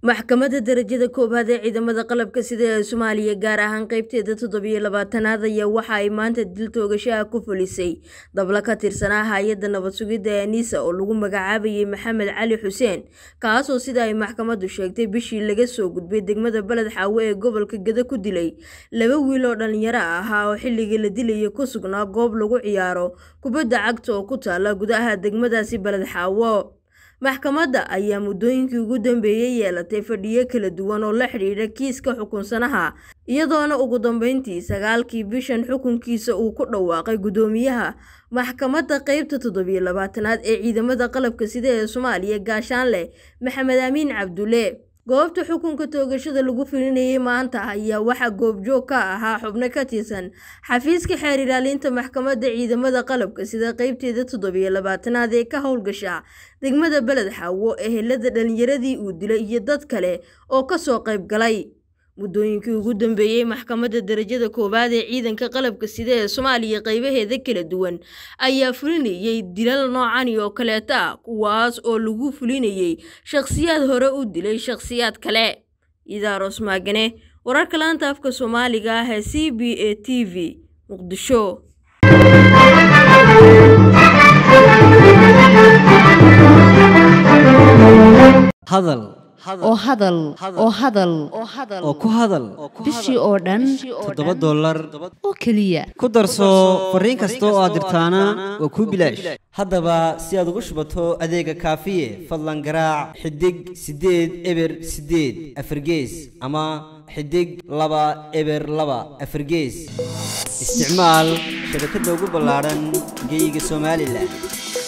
maxkamadda darajada koowaad ee ciidamada qalabka sida ee soomaaliya gaar ahaan qeybteeda toddobiyo labaatanaad ayaa waxa ay maanta dil toogashaha ku fulisay dabla ka tirsanaa hay-adda nabad sugidda ee niisa oo lagu magacaabayay maxamed cali xuseen kaasoo sida ay maxkamaddu sheegtay bishii laga soo gudbay degmada beled xaawe ee gobolka geda ku dilay laba wiil oo dhallinyaro ahaa oo xilligii la dilaya ku sugnaa goob lagu ciyaaro kubadda cagta oo ku taala gudaha degmadaasi beled xaawo maxkamadda ayaa muddooyinkii ugu dambeeyey yeelatay fadhiyo kala duwan oo la xidhiidha kiiska xukunsanaha iyadoona ugu dambeyntii sagaalkii bishan xukunkiisa uu ku dhawaaqay guddoomiyaha maxkamadda qeybta toddobiyo labaatanaad ee ciidamada qalabka sida ee soomaaliya gaashaanleh maxamed amiin cabdulle goobta xukunka toogashada lagu filinayay maanta ayaa waxaa goobjoog ka ahaa xubno ka tirsan xafiiska xeer ilaalinta maxkamadda ciidamada qalabka sida qeybteeda toddobiyo labaatanaad ee ka howlgasha degmada beled xaawo ehelada dhalinyaradii uu dilay iyo dad kale oo kasoo qayb galay muddooyinkii ugu dambeeyey maxkamadda darajada koowaad ee ciidanka qalabka sida ee soomaaliya qeybaheeda kala duwan ayaa fulinayay dilal noocani oo kaleeta ah kuwaas oo lagu fulinayay shakhsiyaad hore u dilay shakhsiyaad kale idaaros maagane wararka laanta afka soomaaliga ah ee c b a t v muqdisho hadal oo hadal oo hadal oo ku hadal bishii oo dhan toddoba dollar oo keliya ku darso fariin kasta oo aad dirtaana waa kuu bilaash haddaba si aad ugu shubato adeega kaafiye fadlan garaac xidig siddeed eber siddeed afargees ama xidig laba eber laba afargees isticmaal shabakadda ugu ballaadhan geeyiga somalilan